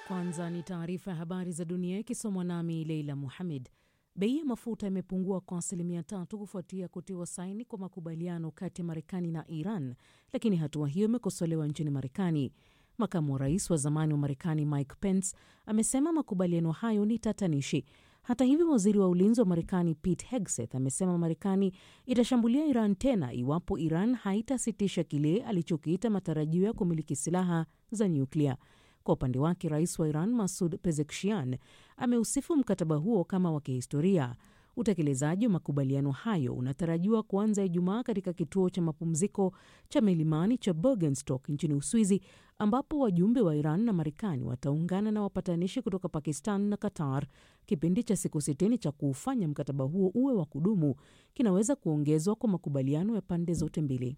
Kwanza ni taarifa ya habari za dunia ikisomwa nami Leila Muhamed. Bei ya mafuta imepungua kwa asilimia tatu kufuatia kutiwa saini kwa makubaliano kati ya Marekani na Iran, lakini hatua hiyo imekosolewa nchini Marekani. Makamu wa rais wa zamani wa Marekani Mike Pence amesema makubaliano hayo ni tatanishi. Hata hivyo, waziri wa ulinzi wa Marekani Pete Hegseth amesema Marekani itashambulia Iran tena iwapo Iran haitasitisha kile alichokiita matarajio ya kumiliki silaha za nyuklia. Kwa upande wake, rais wa Iran Masud Pezeshkian ameusifu mkataba huo kama wa kihistoria. Utekelezaji wa makubaliano hayo unatarajiwa kuanza Ijumaa katika kituo cha mapumziko cha milimani cha Bergenstock nchini Uswizi, ambapo wajumbe wa Iran na Marekani wataungana na wapatanishi kutoka Pakistan na Qatar. Kipindi cha siku sitini cha kuufanya mkataba huo uwe wa kudumu kinaweza kuongezwa kwa makubaliano ya pande zote mbili.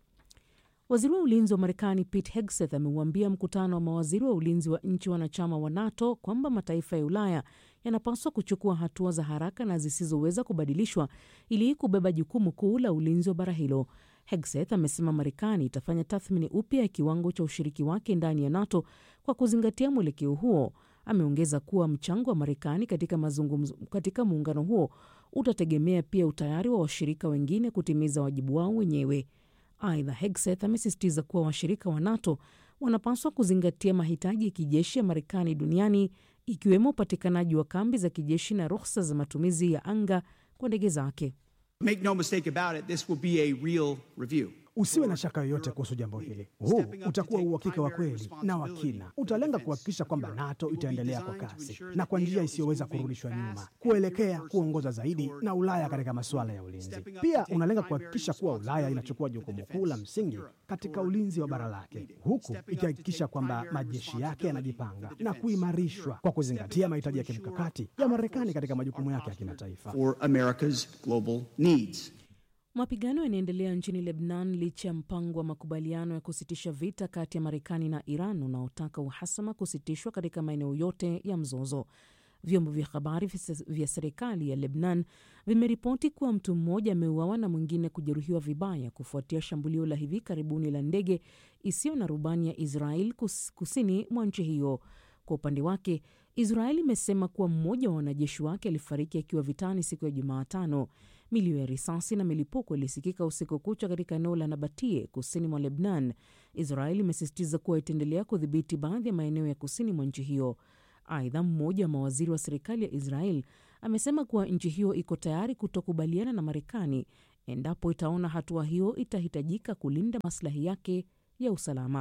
Waziri wa ulinzi wa Marekani Pete Hegseth ameuambia mkutano wa mawaziri wa ulinzi wa nchi wanachama wa NATO kwamba mataifa ya Ulaya yanapaswa kuchukua hatua za haraka na zisizoweza kubadilishwa ili kubeba jukumu kuu la ulinzi wa bara hilo. Hegseth amesema Marekani itafanya tathmini upya ya kiwango cha ushiriki wake ndani ya NATO kwa kuzingatia mwelekeo huo. Ameongeza kuwa mchango wa Marekani katika mazungumzo katika muungano huo utategemea pia utayari wa washirika wengine kutimiza wajibu wao wenyewe. Aidha, Hegseth amesisitiza kuwa washirika wa NATO wanapaswa kuzingatia mahitaji ya kijeshi ya Marekani duniani ikiwemo upatikanaji wa kambi za kijeshi na ruhusa za matumizi ya anga kwa ndege zake. Make no mistake about it, this will be a real review. Usiwe na shaka yoyote kuhusu jambo hili. Huu utakuwa uhakika wa kweli na wa kina. Utalenga kuhakikisha kwamba NATO itaendelea kwa kasi na kwa njia isiyoweza kurudishwa nyuma, kuelekea kuongoza zaidi na Ulaya katika masuala ya ulinzi. Pia unalenga kuhakikisha kuwa Ulaya inachukua jukumu kuu la msingi katika ulinzi wa bara lake, huku ikihakikisha kwamba majeshi yake yanajipanga na kuimarishwa kwa kuzingatia mahitaji ya kimkakati ya Marekani katika majukumu yake ya kimataifa. For America's global needs. Mapigano yanaendelea nchini Lebanon licha ya mpango wa makubaliano ya kusitisha vita kati ya Marekani na Iran unaotaka uhasama kusitishwa katika maeneo yote ya mzozo. Vyombo vya habari vya serikali ya Lebanon vimeripoti kuwa mtu mmoja ameuawa na mwingine kujeruhiwa vibaya kufuatia shambulio la hivi karibuni la ndege isiyo na rubani ya Israel kus, kusini mwa nchi hiyo. Kwa upande wake, Israel imesema kuwa mmoja wa wanajeshi wake alifariki akiwa vitani siku ya Jumatano. Milio ya risasi na milipuko ilisikika usiku kucha katika eneo la Nabatie kusini mwa Lebnan. Israel imesisitiza kuwa itaendelea kudhibiti baadhi ya maeneo ya kusini mwa nchi hiyo. Aidha, mmoja wa mawaziri wa serikali ya Israel amesema kuwa nchi hiyo iko tayari kutokubaliana na Marekani endapo itaona hatua hiyo itahitajika kulinda maslahi yake ya usalama.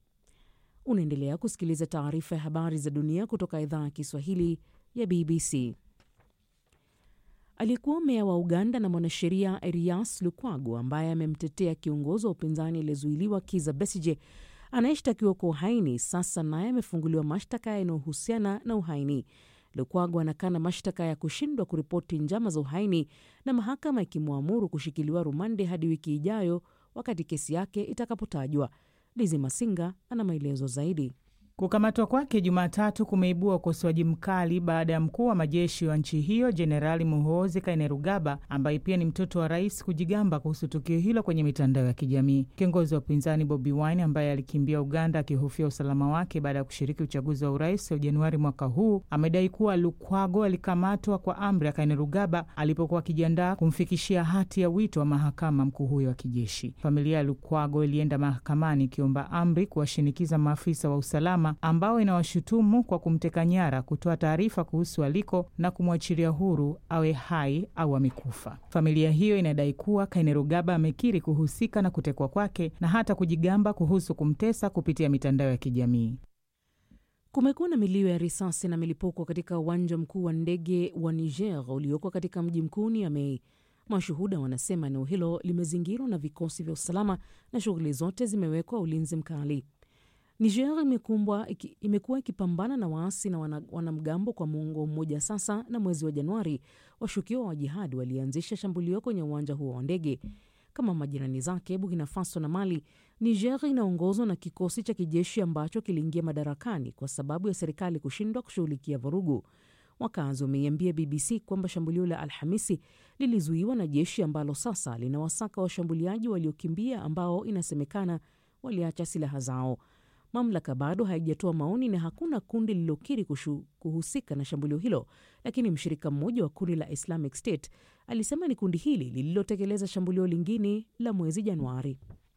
Unaendelea kusikiliza taarifa ya habari za dunia kutoka idhaa ya Kiswahili ya BBC. Aliyekuwa meya wa Uganda na mwanasheria Erias Lukwago ambaye amemtetea kiongozi wa upinzani aliyezuiliwa Kiza Besije anayeshtakiwa kwa uhaini sasa naye amefunguliwa mashtaka yanayohusiana na uhaini. Lukwago anakana mashtaka ya kushindwa kuripoti njama za uhaini na mahakama ikimwamuru kushikiliwa rumande hadi wiki ijayo wakati kesi yake itakapotajwa. Lizi Masinga ana maelezo zaidi. Kukamatwa kwake Jumatatu kumeibua ukosoaji mkali baada ya mkuu wa majeshi wa nchi hiyo Jenerali Muhoozi Kainerugaba, ambaye pia ni mtoto wa rais, kujigamba kuhusu tukio hilo kwenye mitandao ya kijamii. Kiongozi wa upinzani Bobi Wine, ambaye alikimbia Uganda akihofia usalama wake baada ya kushiriki uchaguzi wa urais wa Januari mwaka huu, amedai kuwa Lukwago alikamatwa kwa amri ya Kainerugaba alipokuwa akijiandaa kumfikishia hati ya wito wa mahakama mkuu huyo wa kijeshi. Familia ya Lukwago ilienda mahakamani ikiomba amri kuwashinikiza maafisa wa usalama ambao inawashutumu kwa kumteka nyara kutoa taarifa kuhusu aliko na kumwachilia huru awe hai au amekufa. Familia hiyo inadai kuwa Kainerugaba amekiri kuhusika na kutekwa kwake na hata kujigamba kuhusu kumtesa kupitia mitandao ya kijamii. Kumekuwa na milio ya risasi na milipuko katika uwanja mkuu wa ndege wa Niger ulioko katika mji mkuu Niamey. Mashuhuda wanasema eneo hilo limezingirwa na vikosi vya usalama na shughuli zote zimewekwa ulinzi mkali. Niger imekumbwa imekuwa ikipambana na waasi na wana, wanamgambo kwa muongo mmoja sasa, na mwezi wa Januari washukiwa wa jihadi walianzisha shambulio kwenye uwanja huo wa ndege. Kama majirani zake Burkina Faso na Mali, Niger inaongozwa na kikosi cha kijeshi ambacho kiliingia madarakani kwa sababu ya serikali kushindwa kushughulikia vurugu. Wakazi wameiambia BBC kwamba shambulio la Alhamisi lilizuiwa na jeshi ambalo sasa linawasaka washambuliaji waliokimbia ambao inasemekana waliacha silaha zao. Mamlaka bado haijatoa maoni na hakuna kundi lililokiri kuhusika na shambulio hilo, lakini mshirika mmoja wa kundi la Islamic State alisema ni kundi hili lililotekeleza shambulio lingine la mwezi Januari.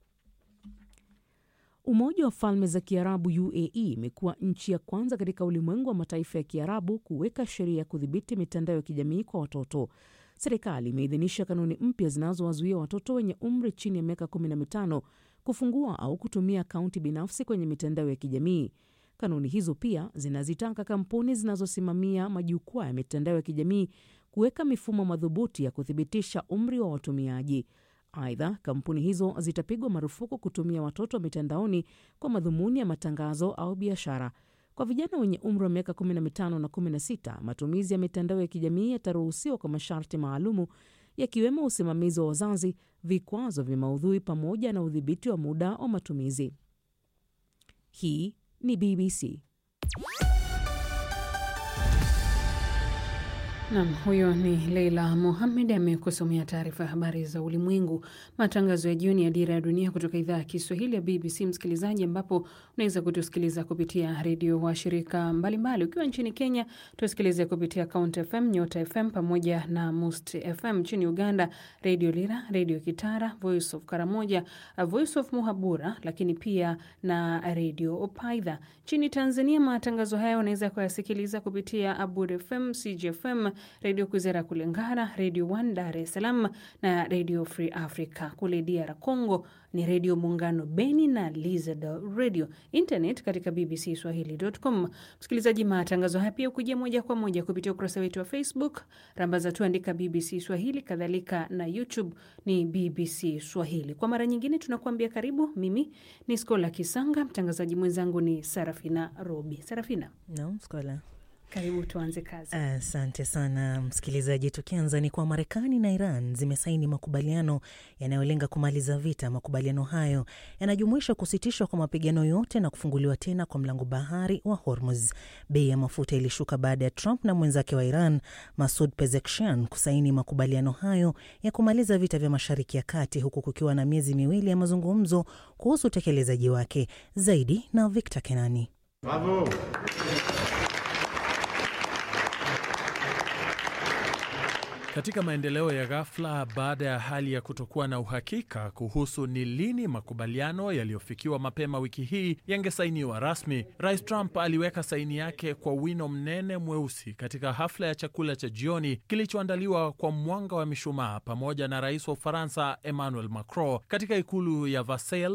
Umoja wa Falme za Kiarabu UAE imekuwa nchi ya kwanza katika ulimwengu wa mataifa ya Kiarabu kuweka sheria ya kudhibiti mitandao ya kijamii kwa watoto. Serikali imeidhinisha kanuni mpya zinazowazuia watoto wenye umri chini ya miaka 15 kufungua au kutumia akaunti binafsi kwenye mitandao ya kijamii. Kanuni hizo pia zinazitaka kampuni zinazosimamia majukwaa ya mitandao ya kijamii kuweka mifumo madhubuti ya kuthibitisha umri wa watumiaji. Aidha, kampuni hizo zitapigwa marufuku kutumia watoto mitandaoni kwa madhumuni ya matangazo au biashara. Kwa vijana wenye umri wa miaka 15 na 16, matumizi ya mitandao ya kijamii yataruhusiwa kwa masharti maalumu yakiwemo usimamizi wa wazazi, vikwazo vya maudhui pamoja na udhibiti wa muda wa matumizi. Hii ni BBC. Nam, huyo ni Leila Mohamed amekusomea taarifa ya habari za ulimwengu. Matangazo ya jioni ya Dira ya Dunia kutoka idhaa ya Kiswahili ya BBC, msikilizaji, ambapo unaweza kutusikiliza kupitia redio wa shirika mbalimbali. Ukiwa nchini Kenya tusikilize kupitia Count FM, Nyota FM pamoja na Must FM. Nchini Uganda, Redio Lira, Redio Kitara, Voice of Karamoja, Voice of Muhabura, lakini pia na Redio Opaidha. Nchini Tanzania, matangazo haya unaweza kuyasikiliza kupitia Abud FM, CGFM, Redio Kwizera kule Ngara, Redio One Dar es Salaam na Redio Free Africa. Kule DR Congo ni Redio Muungano Beni na Lizard Radio. Internet katika BBC Swahili.com. Msikilizaji, matangazo haya pia ukujia moja kwa moja kupitia ukurasa wetu wa Facebook, rambaza tu andika BBC Swahili, kadhalika na YouTube ni BBC Swahili. Kwa mara nyingine tunakuambia karibu. Mimi ni Skola Kisanga, mtangazaji mwenzangu ni Sarafina Robi. Sarafina. No, Skola. Karibu tuanze kazi. Asante uh, sana msikilizaji. Tukianza ni kwa Marekani na Iran zimesaini makubaliano yanayolenga kumaliza vita. Makubaliano hayo yanajumuisha kusitishwa kwa mapigano yote na kufunguliwa tena kwa mlango bahari wa Hormuz. Bei ya mafuta ilishuka baada ya Trump na mwenzake wa Iran Masud Pezeshkian kusaini makubaliano hayo ya kumaliza vita vya Mashariki ya Kati, huku kukiwa na miezi miwili ya mazungumzo kuhusu utekelezaji wake. Zaidi na Victor Kenani. Bravo. Katika maendeleo ya ghafla baada ya hali ya kutokuwa na uhakika kuhusu ni lini makubaliano yaliyofikiwa mapema wiki hii yangesainiwa rasmi, Rais Trump aliweka saini yake kwa wino mnene mweusi katika hafla ya chakula cha jioni kilichoandaliwa kwa mwanga wa mishumaa pamoja na rais wa Ufaransa Emmanuel Macron katika ikulu ya Versailles